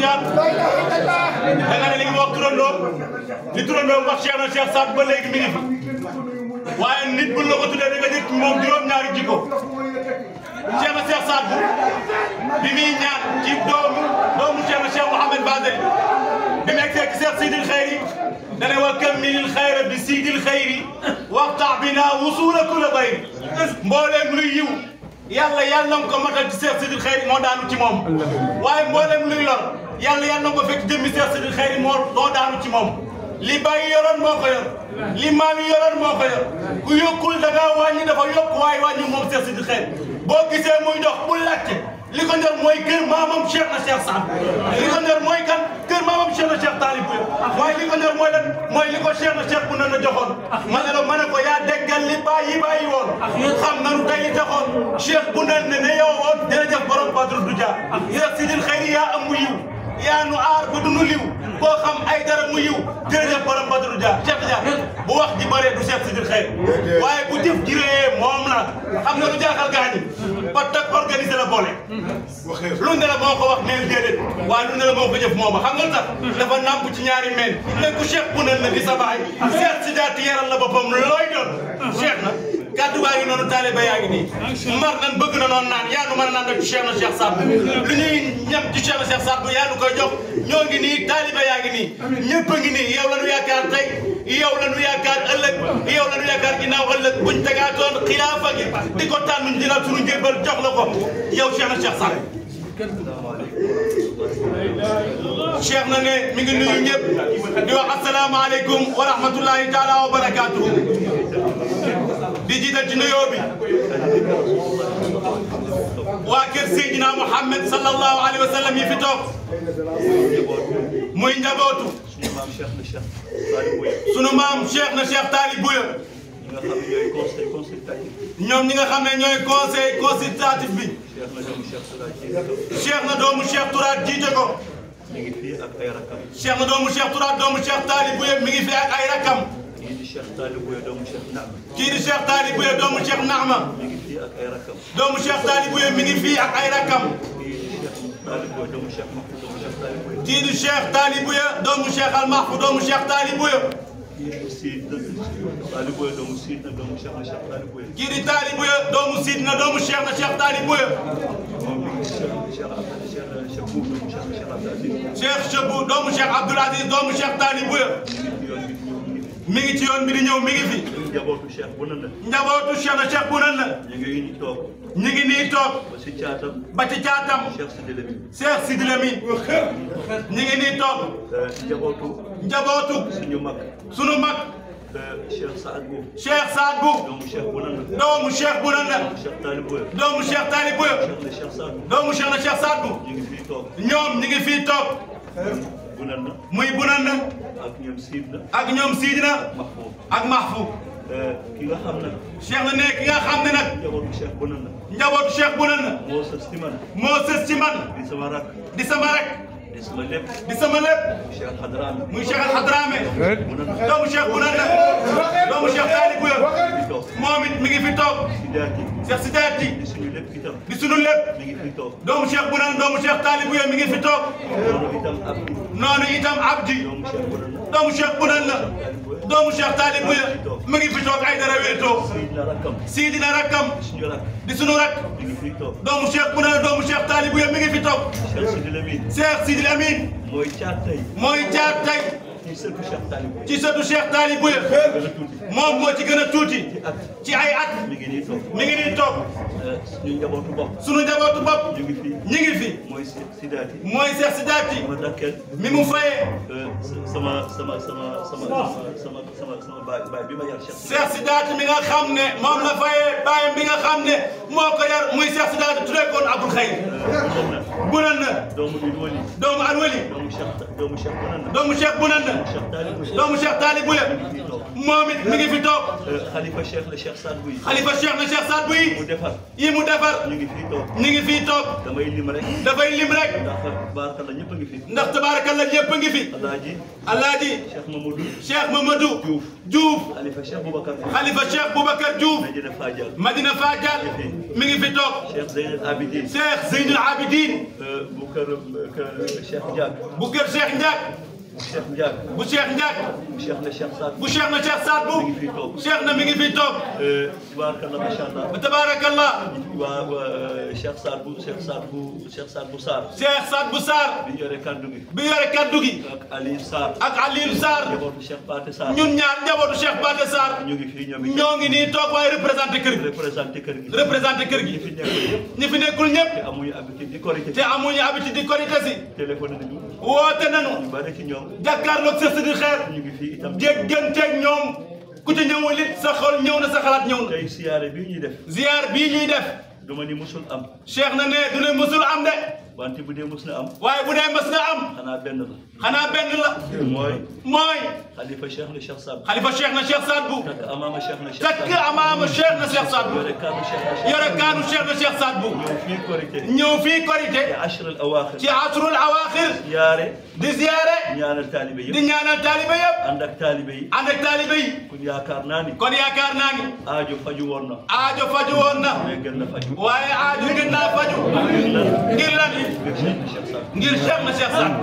Tidiane da nga ne li nga wax turandoo li turandoo wax Cheikh na Cheikh Saad ba léegi mi ngi fi waaye nit bu la ko tuddee da nga jëkk moom juróom-ñaari jikko Cheikh na Cheikh Saad bu bi muy ñaan ci doomu doomu Cheikh na Cheikh Mouhamed Badel bi mu egsee ci Cheikh Sidil Khayri dane wa kammilil xayra bi Sidil Khayri waxtax bi naa wusula kula bayri mbooleem luy yiw yàlla yàlla na nga ko matal ci Cheikh Sidil Khayri moo daanu ci moom waaye mbooleem luy lor yàlla yàlla na nga ko fekk jëmmi Cheikh Sidil Khayri moo moo daanu ci moom li bàyyi yoroon moo ko yor li maam yi yoroon moo ko yor ku yokkul da ngaa wàññi dafa yokk waaye wàññi moom Cheikh Sidil Khayri boo gisee muy dox bu laajte li ko ñor mooy kër maamam Cheikh na Cheikh Saad li ko ñor mooy kan kër maamam Cheikh na Cheikh Talib waaye li ko ñor mooy lan mooy li ko Cheikh na Cheikh bu na joxoon ma ne la ma ne ko yaa déggal li bàyyi bàyyi woon xam nanu tey li taxoon Cheikh bu na ne ne yow woon jërëjëf borom Badru Duja Cheikh Sidil Khayri yaa am mu yiw yaa nu aar ba du nu liw koo xam ay dara mu yiw jërëjëf borom Badru Dia Cheikh Dia bu wax ji bëree du Cheikh Sidil Khayri waaye bu jëf ji rëyee moom la xam nga lu jaaxal gaañi ba tag organiser la boole lu ne la moo ko wax neel déedéet waaye lu ne la moo ko jëf mooma xam nga tax dafa nàmp ci ñaari meen mais ku Cheikh bu ne la di sa baay Cheikh si daati yaral la boppam looy doon Cheikh na kàddu baa ngi noonu taaliba yaa ngi nii mar nan bëgg na noonu naan yaa nu mën a naan ci Cheikh na Cheikh Saad lu ñuy ñam ci Cheikh na Cheikh Saad bu yaa nu koy jox ñoo ngi nii taaliba yaa ngi nii ñëpp a ngi nii yow la nu yaakaar tey yow la nu yaakaar ëllëg yow la nu yaakaar ginnaaw ëllëg buñ tegaatoon xilaafa gi di ko tànn dina suñu njëbbal jox la ko yow Cheikh na Cheikh Saad Cheikh na ne mi ngi nuyu ñëpp di wax asalaamaaleykum wa rahmatullahi taala wa barakaatuhu di jiital ci nuyoo bi waa kër Seydina Mouhamed sallallahu alayhi wa sallam yi fi toog muy njabootu sunu maam Cheikh na Cheikh Talib Bouya ñoom ñi nga xam ne ñooy conseil consultatif bi Cheikh na doomu Cheikh Tourate jiite ko mi ngi fii ak ay rakam. Cheikh na doomu Cheikh Tourate doomu Cheikh Talib Bouya mi ngi fi ak ay rakam kii di Cheikh Talib Bouya doomu Cheikh Naam. kii di Cheikh Talib Bouya doomu Cheikh Naama mi ngi fii ak ay rakam. doomu Cheikh Talib Bouya mi ngi fii ak ay rakam kii di Cheikh Talib Bouya doomu Cheikh Mahfouz doomu Cheikh Talib Bouya. kii di Cheikh Talib Bouya doomu Cheikh Al Mahfou doomu Cheikh Talib Bouya kii di Sid Talib Bouya doomu Sid na doomu Cheikh na Cheikh Talib Bouya. kii di Talib Bouya doomu Sidna doomu Cheikh na Cheikh Talib Bouya moom mi ngi Cheikh Cheikh Abdou Cheikh Cheikh Boub doomu Cheikh na Cheikh Abdou Aziz. Cheikh Chebou doomu Cheikh Abdoul Aziz doomu Cheikh Talib Bouya mi ngi ci yoon bi di ñëw mi ngi fi. mi ngi ci yoon bi di ñëw mi ngi fi ñun njabootu Cheikh bu ne la. njabootu Cheikh na Cheikh bu nan la ñu ngi nii toog ñu ngi nii toog ba si caatam ba ci caatam Cheikh Sidi Lamine. Cheikh Sidi Lamine ñu ngi nii toog njabootu njabootu suñu mag sunu mag Cheikh Saad Bou Cheikh Saad Bou doomu Cheikh bu ne la. doomu Cheikh bu nan la Cheikh Talib Bouya. doomu Cheikh Talib Bouya Cheikh na Cheikh Saad Bou. doomu Cheikh na Cheikh Saad Bou ñu ngi fii toog ñoom ñu ngi fii toog bu ne la muy bu nan la ak ñoom Sid na ak ñoom Sidina Mahfouz. ak Mahfou ki nga xam ne Cheikh na ne ki nga xam ne nag njabootu Cheikh bu ne la njabootu Cheikh bu nan la moo sës ci man moo sës ci man di sama rak di sama rek di sama lépp di sama lépp Cheikh Al Hadrami muy Cheikh Al Hadrame bu ne la doomu Cheikh bu nan la doomu Cheikh Talib Bouya di toog moom it mi ngi fi toog si daati Cheikh Sidaati di suñu lépp itam di sunu lépp mi ngi fii toog doomu Cheikh bu nan doomu Cheikh Talib Bouya mi ngi fi toog loolu itam ab noonu itam Abdi doomu Cheikh bu ne la doomu Cheikh bu nan la doomu Cheikh Talib Bouya mi ngi fi toog ay dara wéetoo Sidna rakkam Sidina rakkam suñu rak di sunu rak mi ngi fii toog doomu Cheikh bu nan doomu Cheikh Talib Bouya mi ngi fi toog Cheikh Sidi Lamine Cheikh Sidi Lamine mooy caat tey mooy jaar tey ci sëtu Cheikh Talib Bouya ci sëtu Cheikh Talib Bouya gën a tuuti moom moo ci gën a tuuti ci at ci ay at mi ngi nii toog mi ngi nii toog suñu njabootu bopp sunu njabootu bopp ñu ngi fii ñi ngi fi mooy si si daati mooy Cheikh Sidaati ma dakkel mi mu fayee sama sama sama sama sama sama sama baay baay bi ma yar Cheikh Cheikh Sidaati mi nga xam ne moom la fayee bàyyam bi nga xam ne moo ko yar muy Cheikh Sidaati tuddee koon Abdul Xayr bu nan na doomu bi wali doomu Alwali doomu Cheikh doomu Cheikh bu nan la doomu Cheikh bu nan na Cheikh Talib Bouya doomu Cheikh Talib Bouya fii toog moom it mi ngi fi toog xalifa Cheikh la Cheikh Saad Bouya xalifa Cheikh na Cheikh Saad Bouy mu defar yi mu defar ñu ngi fii toog ñi ngi fii toog damay lim rek dafay lim rek ndax baaraka la ñëpp a ngi fi ndax tabaarakalla ñëpp a ngi fi Alaaji Alaaji Cheikh Mamadou Cheikh Mamadou Diouf Diouf xalifa Cheikh Boubacar xalifa Cheikh Boubacar Diouf Medina Fadial Madina Fadial mi ngi fi toog Cheikh Zeynel Abidin Cheikh Zeynul Abidin bu kër kër Cheikh Ndiak bu kër Cheikh Ndiak bu Cheikh Ndiak bu Cheikh Ndiak bu Cheikh na Cheikh Saad bu Cheikh na Cheikh Saad bu mi ngi fii toog Cheikh na mi ngi fii toog tubaarkalla macha allah tabaarakallah waa waa Cheikh Saad bu Cheikh Saad bu Cheikh Saad bu Sarr Cheikh Saad bu Sarr bi yore kaddu gi bi yore kaddu gi ak Aliou Sarr ak Alioune Sarr njabootu Cheikh Pathé Sarr ñun ñaar njabootu Cheikh Pathé Sarr ñu ngi fii ñoom it ñoo ngi nii toog waaye représenté kër gi représenté kër gi représenté kër ñi gi fi nekk yëpp ñi fi nekkul ñëpp te amuñu habitude di korité te amuñu habitude di korité si téléphone nañu woote nañu ñu bari ci ñoom jàkkaarloog sa sëdi xeer ñu ngi fii itam jégganteeg ñoom ku ci ñëwul it sa xol ñëw na sa xalaat ñëw na tey siyaare bii ñuy def ziar bii ñuy def duma ni musul am Cheikh na ne du ne mësul am de wante bu dee mus na am waaye bu dee mës na am xanaa benn la xanaa benn la mooy mooy xalifa Cheikh na Cheikh Saad xalifa Cheikh na Cheikh Saad bu takk amaama Cheikh na Cheikh takk Saad amaama Cheikh na Cheikh Saad bu yore kaddu Cheikh na Cheikh yore kaanu Cheikh na Cheikh Saad bu ñëw fii korité ñëw fii korité ci ashr al awaaxir ci asrul awaaxir siyaare di ziare ñaanal taalibe di yëpp ñaanal taalibe yëpp ànd ak taalibe yi ànd ak taalibe yi kun yaakaar naa ni kon yaakaar naa ni aajo faju woon na aajo faju woon na mais gën na faju waaye aajo gën naa faju ngir lan ngir Cheikh na Cheikh Saad ngir Cheikh na Cheikh Saad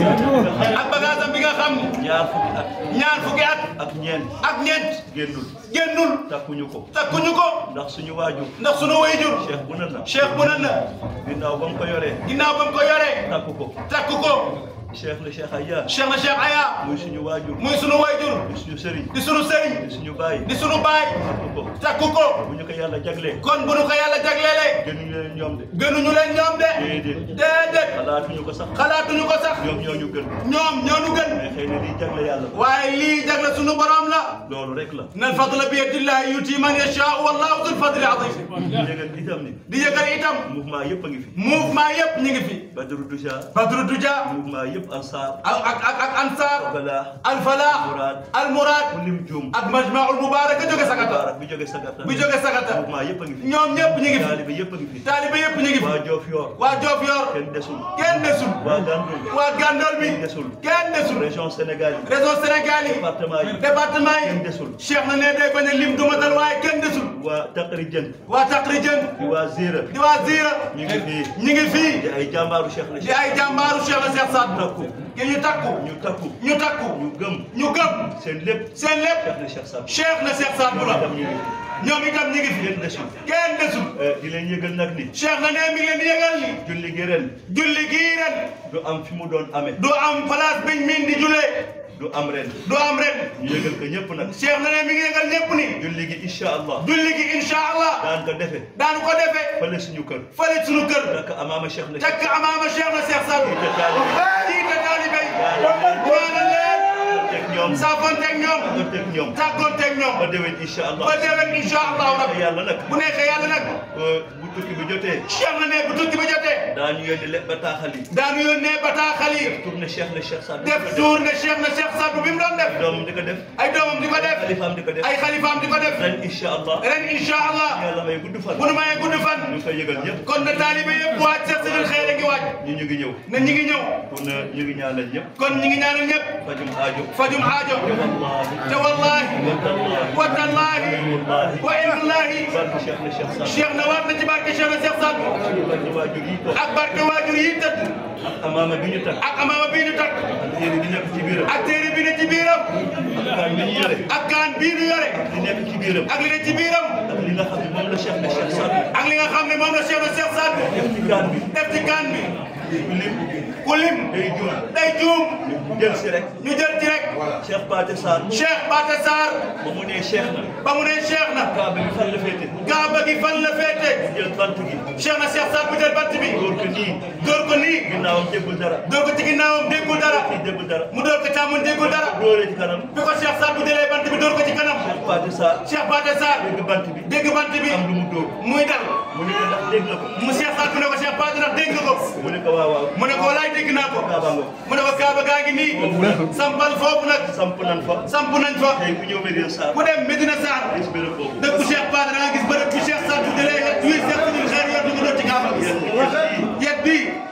ak bagaasam bi nga xam ni ñaar fukki at ñaar fukki at ak ñeent ak ñeent génnul génnul takkuñu ko takkuñu ko ndax suñu waajur ndax sunu wayjur Cheikh bu na na Cheikh bu nan na ginnaaw ba mu ko yoree ginnaaw ba mu ko yoree takku ko takku ko Cheikh la Cheikh Aya Cheikh na Cheikh Aya muy suñu waajur muy sunu wayjur di suñu sëriñ di sunu sëriñ di suñu baay di sunu baay takku ko takku ko bu ñu ko yàlla jaglee kon bu nu ko yàlla jaglelee gënuñu leen ñoom de gënuñu leen ñoom de déedéet déedéet xalaatuñu ko sax xalaatuñu ko sax ñoom ñoo ñu gën ñoom ñoo nu gën mais xëy na liy jagle yàlla waaye lii jagle sunu borom la loolu rek la na alfadla bi yadillahi yuti man yashaa wallahu dul fadli azim yégal itam ni di yëgal itam mouvement yëpp a ngi fi mouvement yëpp ñu ngi fi Badru Duja Badru Duja mouvement yëpp Ansar ak ak ak ak Ansar Bala Al Falah Murad Al Murad ku lim juum ak Majmaul Mubarak jóge Sagata Mubarak bi jóge Sagata bu jóge Sagata mouvement yëpp a ngi fi ñoom ñëpp ñu ngi fi taalibe yëpp a ngi fi taalibe yëpp ñu ngi fi waa Diofior waa Diofior kenn desul kenn desul waa Gandoul waa Gandol bi kenn desul kenn desul région Sénégal yi réseau Sénégal yi département yi département kenn yi desul Cheikh na ne day bañ a lim dumatal waaye kenn desul waa Takri Jën waa Takri Jën di waa Zira di waa Zira ñu ngi fii ñu ngi fii di ay jàmbaaru Cheikh na di Cheikh ay jàmbaaru Cheikh na Cheikh Saad takku ki ñu takku ñu takku ñu takku ñu gëm ñu gëm seen lépp seen lépp Cheikh na Cheikh Saad Cheikh na Cheikh Saad bu la itam ñu ngi fi ñoom itam ñu ngi fi kenn desul kenn desul di leen yëgal nag ni Cheikh na ne mi ngi leen di yëgal ni julli gi ren julli gii ren du am fi mu doon amee du am place biñ miin di julee du am ren du am ren ñu yëgal ko ñëpp nag Cheikh na ne mi ngi yëgal ñëpp ni julli gi incha allah julli gi incha allah daan ko defe daanu ko defee fële suñu kër fële sunu kër dak amaama Cheikh na takk amaama Cheikh na Cheikh Saad Jiite taalibe jiite taalibe yi ñaanal leen ñaanal leen teg ñoom saafonteeg ñoom teg ñoom tàggoonteeg ñoom ba déwén incha allah ba déwén incha allahu rabbi yàlla nag bu neexee yàlla nag bu tukki bi jotee Cheikh na ne bu tukki ba jotee daañu yónni le bataaxal yi daanu yónnee bataaxal yi tourné Cheikh na Cheikh Saad def tour ne Cheikh na Cheikh Saad bu bi mu doon def doomam di ko def ay doomam di ko def xalifaam di ko def ay xalifaam di ko def ren incha allah ren incha allah yàlla may gudd fan bu nu mayee gudd fan ñu ngi koy yëgal ñëpp kon na taalibe yëpp waaj Cheikh Sidil Xeyr a ngi waaj ñu ñu ngi ñëw ne ñi ngi ñëw kon ñu ngi ñaanal ñëpp kon ñi ngi ñaanal ñëpp fajum aajo fajum aajo wallahi te wallahi wallahi wa tallahi wallahi wa illahi barke Cheikh na Cheikh Saad Cheikh na waat na ci barke Cheikh na Cheikh Saad barke waajur yi toog ak barke waajur yi tëdd ak amaama bi ñu takk ak amaama bii ñu takk ak téere bi nekk ci biiram ak téere bi ne ci biiram ak kaan bi ñu yore ak kaan bii ñu yore li nekk ci biiram ak li ne ci biiram ak li nga xam ne moom la Cheikh na Cheikh Saad ak li nga xam ne moom la Cheikh na Cheikh Saad def ci kaan bi def ci kaan bi ku lim ku lim day juum day juum jël si rek ñu jël ci rek Cheikh Pathé Sarr Cheikh Pathé Sarr ba mu nee Cheikh na ba mu ne Cheikh na kaaba bi fan la féete Kaaba gi fan la féete jël bant gi Cheikh na Cheikh Saad bu jël bant bi dóor ko nii dóor ko nii ginnaawam déggul dara dóor ko ci ginnaawam déggul dara fii déggul dara mu dóor ko càmmoñ déggul dara dóoree ci kanam bi ko Cheikh Saad bu jëlee bant bi dóor ko ci kanam Cheikh Pathé Sarr Cheikh Pathé Sarr dégg bant bi dégg bant bi am lu mu dóor muy dal mu ne ko ndax dégg nga ko mu Cheikh Saad bu ne ko Cheikh Pathé ndax dégg nga ko mu ne ko waaw waaw mu ne ko walaay dégg naa ko kaaba nga mu ne ko Kaaba gaa ngi nii sampal foofu nag samp nan fa samp nañ fa tey ku ñëw Medina Sarr ku dem Medina Sarr gis béréb boobu dëkku Cheikh Pathé da nga gis bërëb bu Cheikh Saad bu jëlee tuuti Cheikh Sidil Xeyr yor di ko doon ci Kaaba gi yéen yéen yet bii moom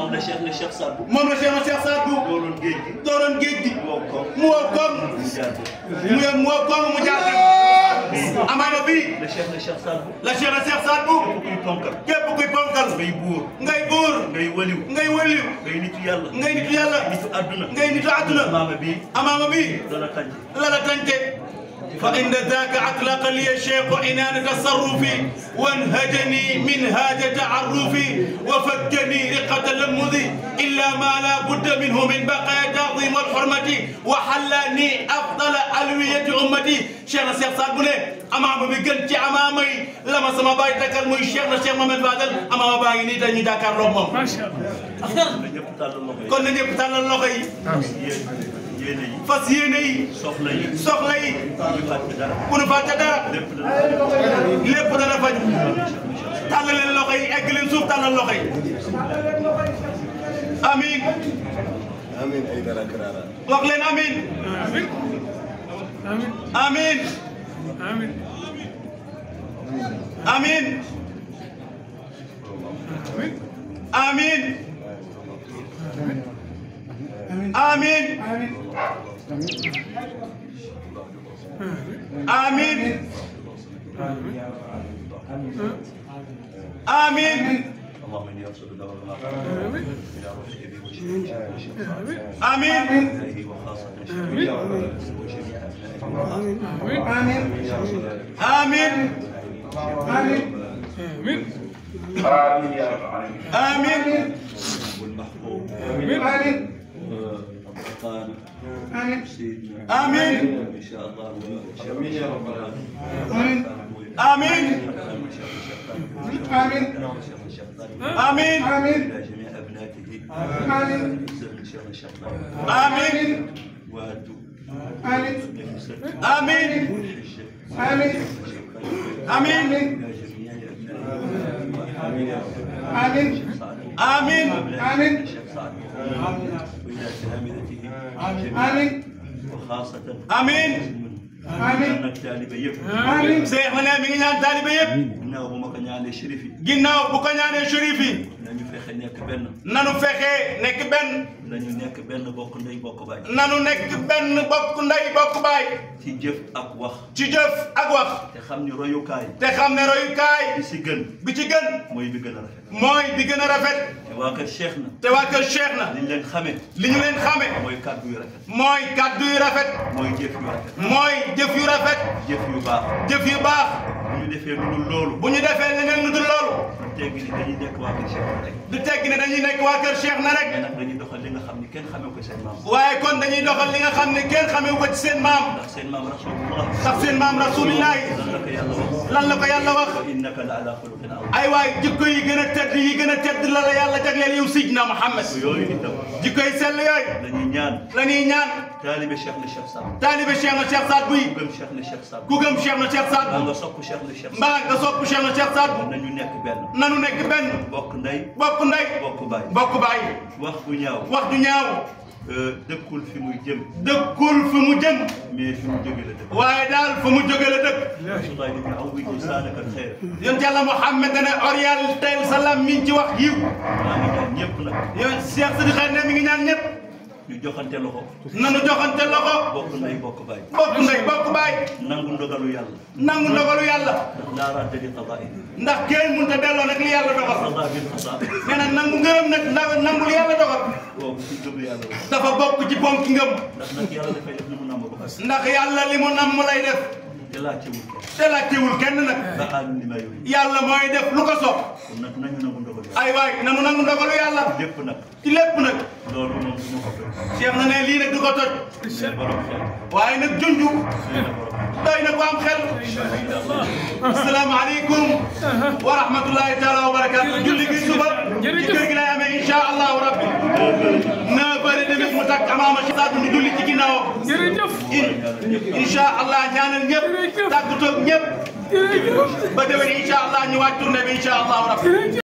moom la Cheikh ne Cheikh Saad Bou moom la Cheikh na Cheikh Saad Bou dooloon géej gi dooroon géej gi wow ko mu wow koom mu jaar ko mu yem mu wow koom mu jaar dem amaama bii la Cheikh ne Cheikh Saad Bou la Cheikh na Cheikh Saad Bou kuy ponkal képp kuy ponkal ngay buur ngay buur ngay waliw ngay wëliw ngay nitu yàlla ngay nitu yàlla nitu àdduna ngay nitu àdduna maama bi amaama bii dana tànc la la tànce فإن ذاك أطلق لي الشيخ عنان تصرفي وانهجني منهاج تعرفي وفكني رقة لمذي إلا ما لا بد منه من بقايا تعظيم الحرمة وحلاني أفضل ألوية أمتي شيخنا الشيخ صاد بني أمام بيجن أمامي لما سما باي تكال موي شيخنا الشيخ محمد فادل أمام باي ني تاني داكار لوم ما شاء الله na ñëpp tàllal loxo yi kon na ñëpp tàllal loxo yi yéen yéene yi fas yéene yi soxla yi soxla yi ñu fàtte dara bu nu fàtte dara lépp dana lépp dana faj tàllal leen loxo yi egg leen suuf tàllal loxo yi amiin Amin ay dara karara. wax leen amiin آمين آمين amiin آمين amiin amiin amiin amiin amiin اللهم اني ارسل له المغفره آمين الى رشد به وشفاء amiin الله وخاصه شفيع وجميع ابنائه amiin آمين amiin والمحبوب آمين القرآن سيدنا آمين. ان شاء الله امين يا رب العالمين. amiin امين amiin الى جميع ابناته من شر الشيطان amiin وهدوا نفسه amiin والحجه amiin الى جميع ابنائه amiin آمين الشيخ سعد وإلى تلامذته جميعا وخاصة amiin من التالي يب Seex ma ne mi ngi ñaan taalibe yëpp ginnaaw bu ma ko ñaanee shérif yi ginnaaw bu ko ñaanee shérif yi nañu fexe nekk benn nanu fexe nekk benn nañu nekk benn bokk ndey bokk baay nanu nekk benn bokk ndey bokk baay ci jëf ak wax ci jëf ak wax te xam ni royukaay te xam ne royukaay bi si gën bi ci gën mooy bi gën a rafet mooy bi gën a rafet te waa kër Cheikh na te waa kër Cheikh na liñ leen xamee li ñu leen xame mooy kàddu yu rafet mooy kàddu yu rafet mooy jëf yu rafet mooy jëf yu rafet jëf yu baax jëf yu baax bu ñu defee lu dul loolu bu ñu defee leneen lu dul loolu du teggi ni dañuy nekk waa kër Cheikh na rek du tegg ne dañuy nekk waa kër Cheikh na rek mais nag dañuy doxal li nga xam ni kenn xamee ko seen maam waaye kon dañuy doxal li nga xam ne kenn xamee ko ci seen maam ndax seen maam rasulullah ndax seen maam rasulillahi lan la ko yàlla wax lan la ko yàlla wax wa innaka la ala xuluqin azim ay waay jikko yi gën a tedd yi gën a tedd la la yàlla jagleel yow Sidna Muhammad yooyu itam jikko yi sell yooyu dañuy ñaan la ñuy ñaan taalibe Cheikh na Cheikh Saad taalibe Cheikh na Cheikh Saad Buy ku gëm Cheikh na Cheikh Saad ku gëm Cheikh na Cheikh Saad maa Bu nga sopp Cheikh na Cheikh Saad mbaa nga sopp Cheikh na Cheikh Saad Bu nañu nekk benn nanu nekk benn bokk ndey bokk ndey bokk baay bokk baay wax bu ñaaw wax du ñaaw euh, dëkkul fi muy jëm dëkkul fi mu jëm mais fi mu jóge la dëkk waaye daal fa mu jóge la dëkk rasulaay ni ñu awwi lisaanaka alxayr yonent yàlla Muhammad ne oriental salaam mi ngi ci wax yiw maa ngi ñaan ñëpp nag yow Cheikh Sidi Xaar ne mi ngi ñaan ñëpp ñu joxante loxo nanu joxante loxo bokk ndey bokk baay bokk ndey bokk baay nangu ndogalu yàlla nangu ndogalu yàlla ndax laa radda li qadaai ndax kenn mënut a delloo nag li yàlla dogal qadaa bil qadaa nee na nangu ngërëm nag ndax nangu li yàlla dogal kooku ci gëm yàlla la dafa bokk ci ponk ngëm ndax nag yàlla dafay def li mu namm ba pare ndax yàlla li mu nam mu lay def te laajtewul kenn te laajtewul kenn nag ba aalu li ma yooyu yàlla mooy def lu ko soob kon nag nañu nangu ndogalu yàlla ay waay nanu nangu ndogalu yàlla lépp nag ci lépp nag loolu moom du ma ko fekk Cheikh na ne lii nag du ko toj mais borom xel waaye nag junju nee na borom xel doy na ko am xel asalaamaaleykum wa rahmatullahi taala wa barakaatu julli gi suba ci kër gi lay amee incha allahu rabbi neuf heures et demie mu takk amaama si saatu ñu julli ci ginnaawam jërëjëf incha allah ñaanal ñëpp tàggatoo ñëpp jërëjëf ba déwén incha allah ñu waaj tournée bi incha allahu rabbi